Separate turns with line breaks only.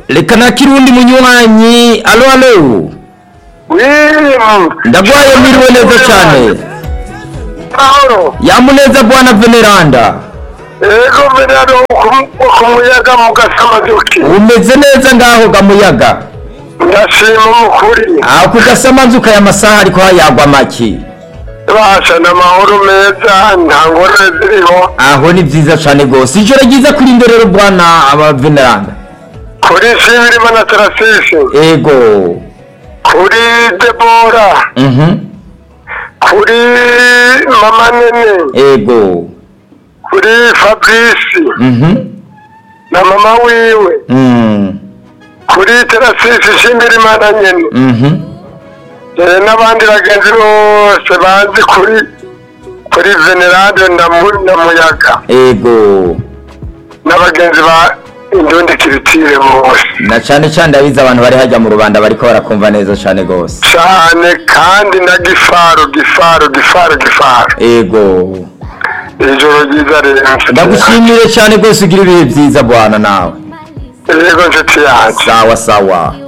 reka nakire uwundi munywanyi alo alo
wimu
ndagwaye mwiriwe neza cyane
mahoro
yamuneza bwana veneranda
ego venero ku muyaga mu gasamaduki
umeze neza ngaho gamuyaga
ndashima umukuri
aho ku gasamanzuka ya masaha ariko hayagwa make
basha n'amahoro meza nta ngorane ziriho
aho ni byiza cyane rwose ijoro ryiza kuri ndorero bwana aba veneranda
kuri sibirima na tarasisi
ego
kuri debora
mhm
kuri mama nene
ego
kuri fabrice
mhm
na mama wiwe
mm
kuri tarasisi shimirimana nyene
mhm
Eh, n'abandi bagenzi bose bazi kuri kuri venerade na Mu- na muyaga
ego
n'abagenzi ba indundi kiritire bose
na cyane cyane ndabizi abantu bari hajya mu rubanda bariko barakumva neza cyane rwose
cyane kandi na gifaro gifaro gifaro gifaro
ego
ijoro ryiza rero
ndagushimiye cyane rwose ugira ibihe byiza bwana nawe
yego nshuti yanjye
sawa sawa